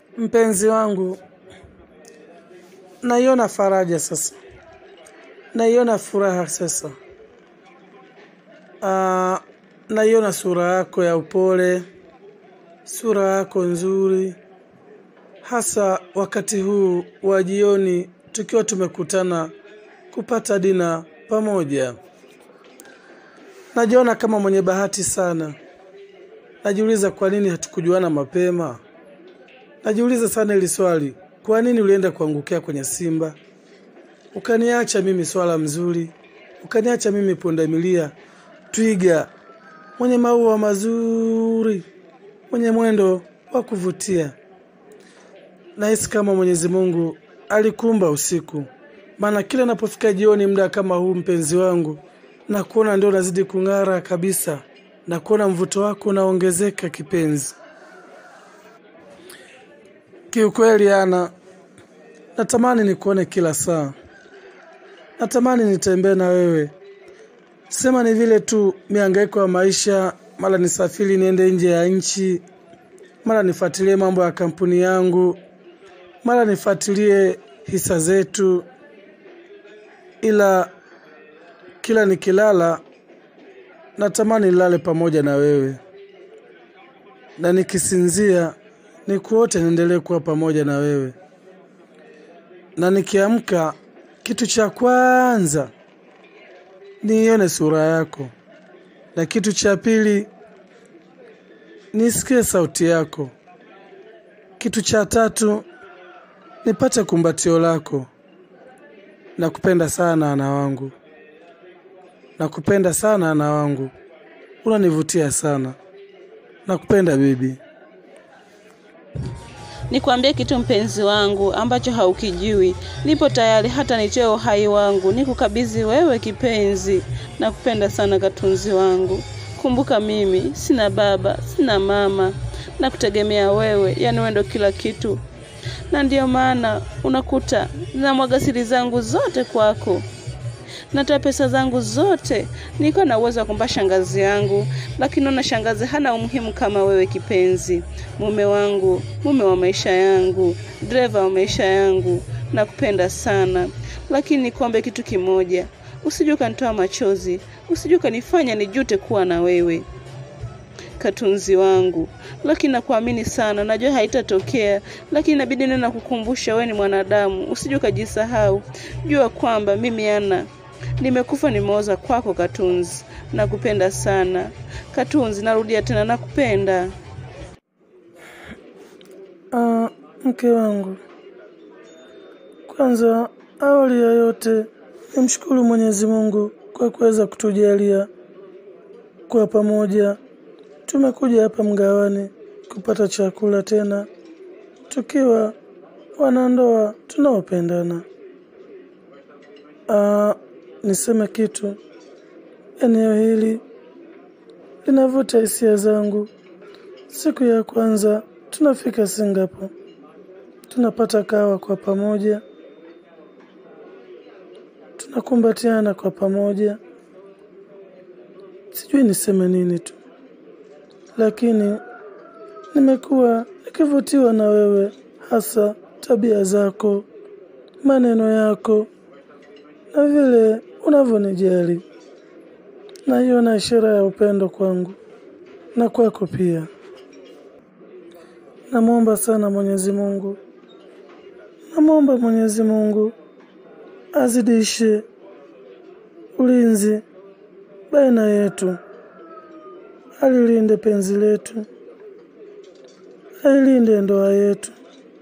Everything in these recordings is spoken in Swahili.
Mpenzi wangu, naiona faraja sasa, naiona furaha sasa. Ah, naiona sura yako ya upole, sura yako nzuri, hasa wakati huu wa jioni tukiwa tumekutana kupata dina pamoja. Najiona kama mwenye bahati sana. Najiuliza kwa nini hatukujuana mapema. Najiuliza sana hili swali, kwa nini ulienda kuangukia kwenye simba? Ukaniacha mimi swala mzuri, ukaniacha mimi pundamilia, twiga, mwenye maua mazuri, mwenye mwendo wa kuvutia. Nahisi kama Mwenyezi Mungu alikumba usiku, maana kila napofika jioni muda kama huu, mpenzi wangu, na kuona ndio unazidi kung'ara kabisa, na kuona mvuto wako unaongezeka kipenzi. Kiukweli ana natamani nikuone kila saa, natamani nitembee na wewe. Sema ni vile tu mihangaiko ya maisha, mara nisafiri niende nje ya nchi, mara nifuatilie mambo ya kampuni yangu, mara nifuatilie hisa zetu, ila kila nikilala natamani nilale pamoja na wewe, na nikisinzia nikuote niendelee kuwa pamoja na wewe, na nikiamka kitu cha kwanza niione sura yako, na kitu cha pili nisikie sauti yako, kitu cha tatu nipate kumbatio lako. Nakupenda sana ana wangu, nakupenda sana ana wangu, unanivutia sana. Nakupenda bibi. Nikwambie kitu mpenzi wangu ambacho haukijui. Nipo tayari hata nitoe uhai wangu nikukabidhi wewe kipenzi. Nakupenda sana katunzi wangu. Kumbuka mimi sina baba, sina mama. Nakutegemea wewe, yani wewe ndo kila kitu. Na ndiyo maana unakuta namwaga siri zangu zote kwako. Natoa pesa zangu zote. Niko na uwezo wa kumpa shangazi yangu, lakini naona shangazi hana umuhimu kama wewe kipenzi. Mume wangu, mume wa maisha yangu, dereva wa maisha yangu, nakupenda sana. Lakini nikwambie kitu kimoja, usije ukanitoa machozi, usije ukanifanya nijute kuwa na wewe katunzi wangu, lakini nakuamini sana, najua haitatokea, lakini inabidi neno nakukumbusha, wewe ni mwanadamu, usije ukajisahau. Jua kwamba mimi ana nimekufa nimeoza kwako Katunzi. Nakupenda sana Katunzi, narudia tena nakupenda. Ah, mke wangu, kwanza awali ya yote nimshukuru Mwenyezi Mungu kwa kuweza kutujalia kwa pamoja. Tumekuja hapa mgawani kupata chakula tena tukiwa wanandoa tunaopendana. Ah, niseme kitu, eneo hili linavuta hisia zangu. Siku ya kwanza tunafika Singapore, tunapata kawa kwa pamoja, tunakumbatiana kwa pamoja. Sijui niseme nini tu, lakini nimekuwa nikivutiwa na wewe, hasa tabia zako, maneno yako na vile unavyonijali. Naiona ishara ya upendo kwangu na kwako pia. Namwomba sana Mwenyezi Mungu, namwomba Mwenyezi Mungu azidishe ulinzi baina yetu, alilinde penzi letu, ailinde ndoa yetu,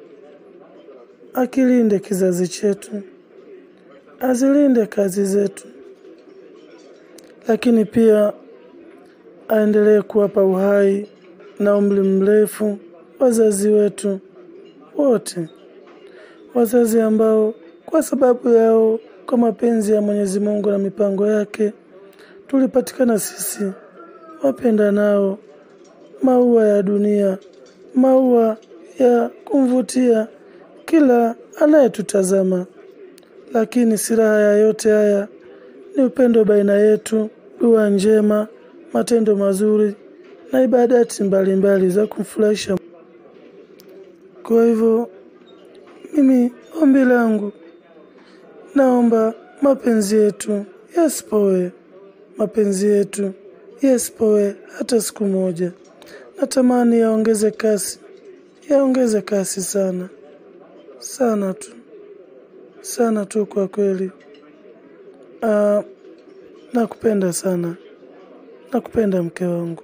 akilinde kizazi chetu, azilinde kazi zetu, lakini pia aendelee kuwapa uhai na umri mrefu wazazi wetu wote, wazazi ambao kwa sababu yao, kwa mapenzi ya Mwenyezi Mungu na mipango yake, tulipatikana sisi wapenda nao maua ya dunia, maua ya kumvutia kila anayetutazama. Lakini silaha ya yote haya ni upendo baina yetu, dua njema, matendo mazuri na ibadati mbalimbali za kumfurahisha Kwa hivyo mimi ombi langu, naomba mapenzi yetu yasipoe, mapenzi yetu yasipoe hata siku moja. Natamani yaongeze kasi, yaongeze kasi sana sana tu, sana tu kwa kweli. Ah, nakupenda sana, nakupenda mke wangu.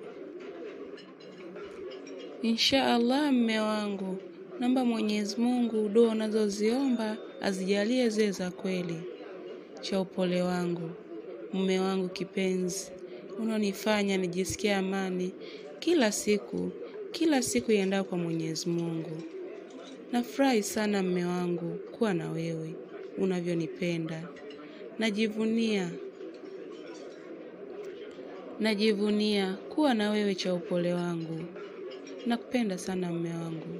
Insha Allah, mme wangu, naomba Mwenyezi Mungu dua unazoziomba azijalie ziwe za kweli. Cha upole wangu, mume wangu kipenzi, unaonifanya nijisikie amani kila siku, kila siku iendayo kwa Mwenyezi Mungu. Nafurahi sana mme wangu kuwa na wewe, unavyonipenda. Najivunia, najivunia kuwa na wewe, cha upole wangu. Nakupenda sana mme wangu.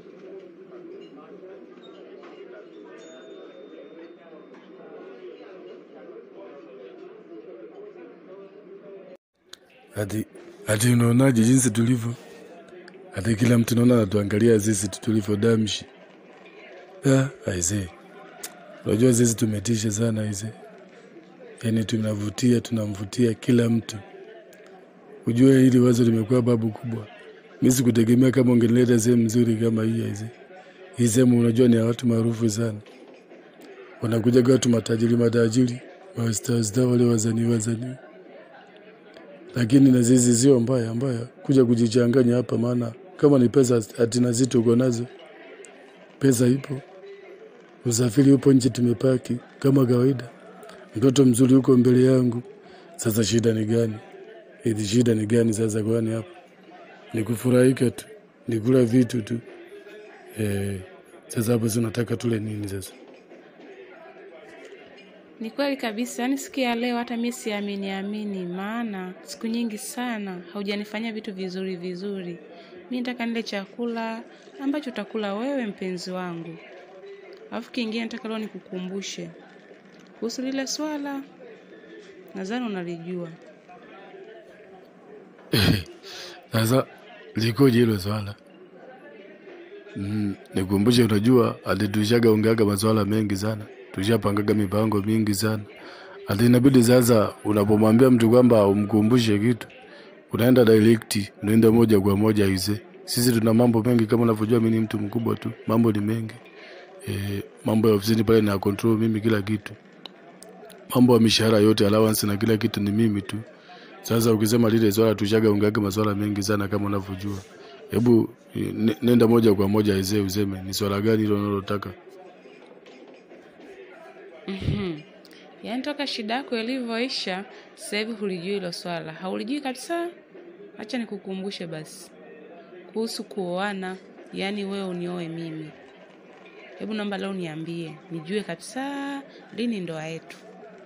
Hadi hadi unaonaje jinsi tulivyo? Hadi kila mtu naona anatuangalia sisi tu tulivyo damshi. Ah, aisee. Unajua sisi tumetisha sana aisee. Yaani tunavutia, tunamvutia kila mtu. Ujue hili wazo limekuwa babu kubwa. Mimi sikutegemea kama ungenileta sehemu nzuri kama hii aisee. Hii sehemu unajua ni ya watu maarufu sana. Wanakuja kwa watu matajiri matajiri, mastaa staa wale wazanii wazanii lakini na zizi sio mbaya mbaya kuja kujichanganya hapa, maana kama ni pesa hatina zitu uko nazo, pesa ipo, usafiri upo, nje tumepaki kama kawaida, mtoto mzuri huko mbele yangu. Sasa shida ni gani? Hizi shida ni gani sasa? Kwani hapa ni kufurahika tu, ni kula vitu tu eh. Sasa hapo si unataka tule nini sasa? Ni kweli kabisa, yaani siku ya leo hata mimi siamini amini, maana siku nyingi sana haujanifanyia vitu vizuri vizuri. Mimi nataka nile chakula ambacho utakula wewe mpenzi wangu. Alafu kingine nataka leo nikukumbushe kuhusu lile swala, nadhani unalijua. Sasa likoje hilo swala? Mm, nikumbushe, unajua hadi tushaga ongeaga maswala mengi sana, tushapangaga mipango mingi sana, hadi inabidi sasa unapomwambia mtu kwamba umkumbushe kitu, unaenda direct, unaenda moja kwa moja ise. Sisi tuna mambo mengi kama unavyojua, mimi ni mtu mkubwa tu, mambo ni mengi e, mambo ya ofisini pale na control mimi kila kitu, mambo ya mishahara yote, allowance na kila kitu ni mimi tu. Sasa ukisema lile swala tushaga ongeaga maswala mengi sana kama unavyojua. Hebu ne- nenda moja kwa moja aisee, useme ni swala gani hilo unalotaka. Mhm. Yaani toka shida yako ilivyoisha, sasa hivi hulijui hilo swala, haulijui kabisa. Acha nikukumbushe basi kuhusu kuoana, yaani wewe unioe mimi. Hebu naomba leo niambie, nijue kabisa lini ndoa yetu.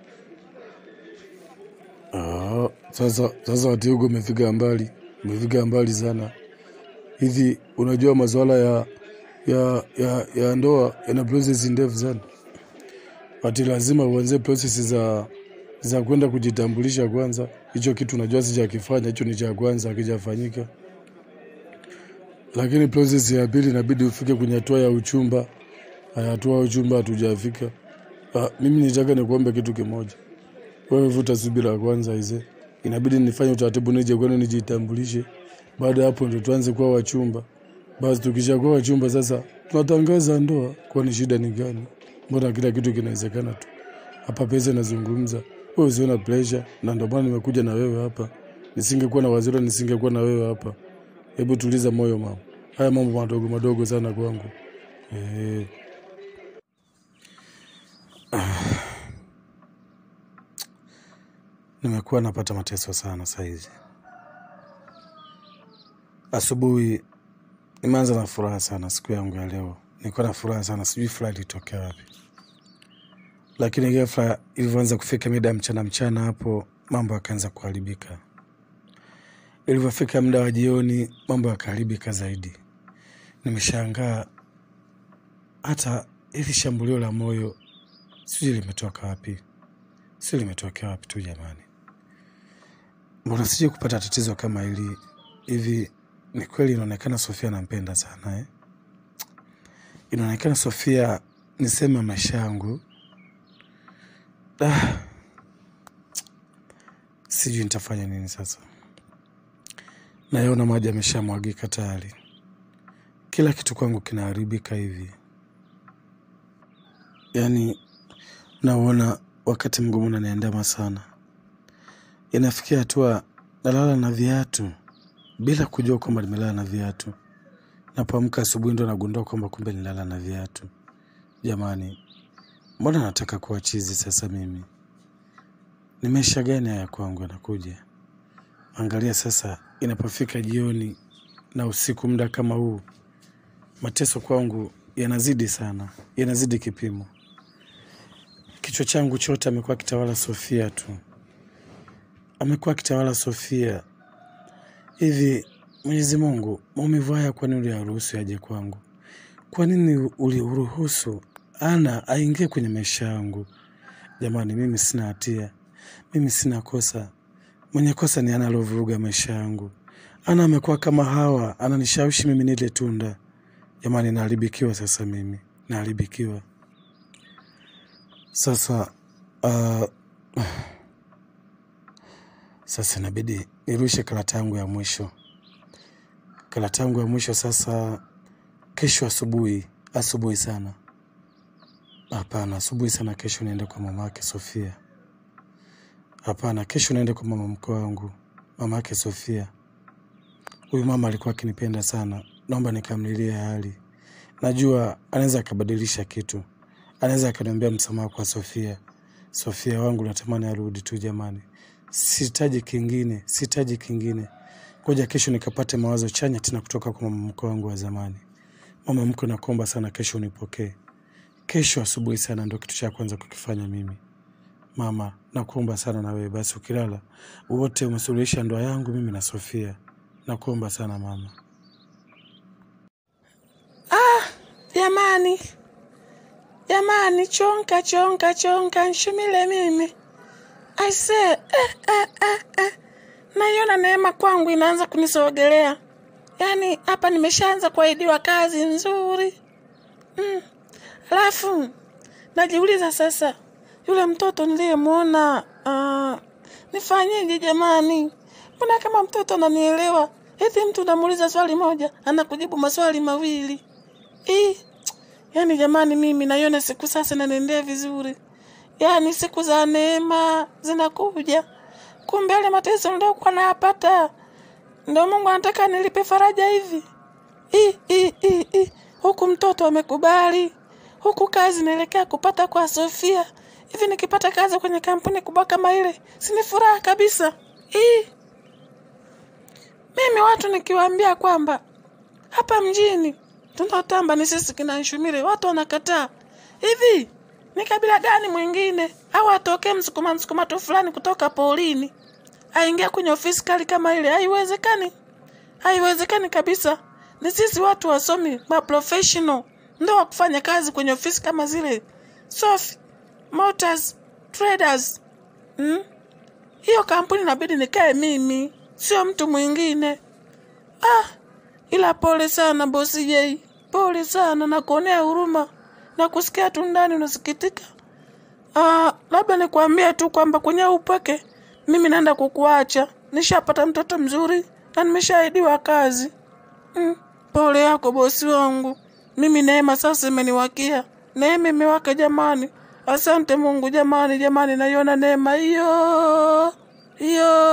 Ah, sasa sasa wati huko umefika mbali, umefika mbali sana. Hivi unajua masuala ya ya ya, ya ndoa yana process ndefu sana. Ati lazima uanze process za za kwenda kujitambulisha kwanza. Hicho kitu unajua sijakifanya, hicho ni cha kwanza hakijafanyika. Lakini process ya pili inabidi ufike kwenye hatua ya uchumba. Haya, hatua ya uchumba hatujafika. Ah, mimi nitaka nikuombe kitu kimoja. Wewe vuta subira kwanza ize. Inabidi nifanye utaratibu nije kwenu nijitambulishe. Baada ya hapo ndo tuanze kuwa wachumba. Basi tukishakuwa wachumba sasa tunatangaza ndoa. Kwani shida ni gani? Mbona kila kitu kinawezekana tu. Hapa pesa inazungumza. Wewe usiona pressure na ndio maana nimekuja na wewe hapa. Nisingekuwa na waziri nisingekuwa na wewe hapa. Hebu tuliza moyo mama. Haya mambo madogo madogo sana kwangu. Eh. Nimekuwa napata mateso sana saizi. Asubuhi nimeanza na furaha sana siku yangu ya leo. Nilikuwa na furaha sana, sijui furaha ilitokea wapi, lakini ghafla ilivyoanza kufika mida ya mchana mchana, hapo mambo yakaanza kuharibika. Ilivyofika muda wa jioni, mambo yakaharibika zaidi. Nimeshangaa hata hili shambulio la moyo sijui limetoka wapi, sijui limetokea wapi tu jamani. Mbona sije kupata tatizo kama hili hivi? Ni kweli inaonekana Sofia anampenda sana eh? inaonekana Sofia ni sehemu ya maisha yangu. Ah, sijui nitafanya nini sasa. Nayaona maji yameshamwagika tayari, kila kitu kwangu kinaharibika hivi. Yaani nauona wakati mgumu unaniandama sana, inafikia hatua nalala na viatu bila kujua kwamba nimelala na viatu. Napoamka asubuhi ndo nagundua kwamba kumbe nilala na viatu. Jamani, mbona nataka kuwa chizi sasa? Mimi ni maisha gani haya kwangu yanakuja? Angalia sasa, inapofika jioni na usiku, muda kama huu, mateso kwangu yanazidi sana, yanazidi kipimo. Kichwa changu chote amekuwa akitawala Sofia tu, amekuwa akitawala Sofia. Hivi Mwenyezi Mungu, maumivu haya kwa nini uliyaruhusu yaje kwangu? Kwa nini uliruhusu ana aingie kwenye maisha yangu? Jamani, mimi sina hatia, mimi sina kosa. Mwenye kosa ni ana aliovuruga maisha yangu. Ana amekuwa kama Hawa, ananishawishi mimi nile tunda. Jamani, naharibikiwa sasa, mimi naharibikiwa sasa. Uh, sasa inabidi nirushe karata yangu ya mwisho, karata yangu ya mwisho sasa. Kesho asubuhi, asubuhi sana, hapana, asubuhi sana. Kesho niende kwa mama yake Sofia. Hapana, kesho naende kwa mama mkwe wangu, mama yake Sofia. Huyu mama alikuwa akinipenda sana, naomba nikamlilie hali. Najua anaweza akabadilisha kitu, anaweza akaniambia msamaha kwa Sofia. Sofia wangu natamani arudi tu jamani, sihitaji kingine, sihitaji kingine. Ngoja kesho nikapate mawazo chanya tena kutoka kwa mama mkwe wangu wa zamani. Mama mkwe, nakuomba sana, kesho unipokee. Kesho asubuhi sana ndo kitu cha kwanza kukifanya mimi. Mama, nakuomba sana na wewe basi, ukilala wote umesuluhisha ndoa yangu mimi na Sofia. Nakuomba sana mama. Jamani, jamani, chonka chonka chonka, nshumile mimi aise. Eh, eh, eh, eh. Naiona neema kwangu inaanza kunisogelea, yaani hapa nimeshaanza kuahidiwa kazi nzuri mm. Alafu najiuliza sasa, yule mtoto niliyemwona uh, nifanyeje jamani? Mbona kama mtoto ananielewa? Eti mtu namuuliza swali moja anakujibu maswali mawili Ih, yaani jamani, mimi naiona siku sasa inaniendea vizuri, yaani siku za neema zinakuja. Kumbe yale mateso niliokuwa nayapata ndio Mungu anataka nilipe faraja hivi. Ih, ih, ih, ih. Huku mtoto amekubali, huku kazi naelekea kupata kwa Sofia. Hivi nikipata kazi kwenye kampuni kubwa kama ile, sini furaha kabisa. Ih. Mimi watu nikiwaambia kwamba hapa mjini tunaotamba ni sisi kina Nshumire, watu wanakataa. Hivi ni kabila gani mwingine au atokee msukuma msukuma tu fulani kutoka polini aingia kwenye ofisi kali kama ile? Haiwezekani, haiwezekani kabisa. Ni sisi watu wasomi ma professional ndio wa kufanya kazi kwenye ofisi kama zile Sophie Motors Traders. Hmm? Hiyo kampuni inabidi nikae mimi, sio mtu mwingine. Ah, ila pole sana bosi Jei, pole sana na kuonea huruma na kusikia tu ndani unasikitika. Ah, labda nikwambie tu kwamba kwenye upweke mimi naenda kukuacha. Nishapata mtoto mzuri na nimeshaahidiwa kazi. Mm, pole yako bosi wangu. Mimi neema sasa imeniwakia. Neema imewaka jamani. Asante Mungu jamani, jamani, naiona neema hiyo hiyo.